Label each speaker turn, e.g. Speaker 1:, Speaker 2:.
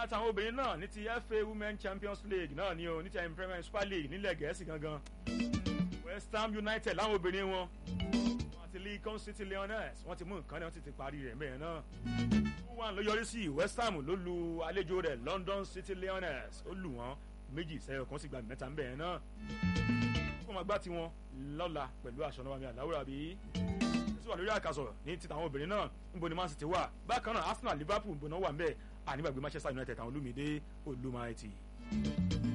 Speaker 1: àtàwọn obìnrin náà ní ti FA Women Champions League náà ni o ní ti Premier Super League nílẹ̀ Gẹ̀ẹ́sì gangan West Ham United láwọn obìnrin wọn àti Lincoln City Lioness wọ́n ti mú nǹkan náà wọ́n ti ti parí rẹ̀ mẹ́rin náà two one ló yọrí sí West Ham ló lu àlejò rẹ̀ London City Lioness ó lù wọ́n méjì sẹ́yọ̀ kan sì gba mẹ́ta ń bẹ̀rẹ̀ náà wọ́n máa gbá tiwọn lọ́la pẹ̀lú aṣọ náà mi àláwùrà bí sí wà lórí àkàsọ̀ ní ti tàwọn obìnrin náà níbo ni Man City wà bákan náà Arsenal Liverpool níbo náà wà ń bẹ̀ ànígbàgbé Manchester United àwọn olùmídé olùmọ̀ẹ́tì.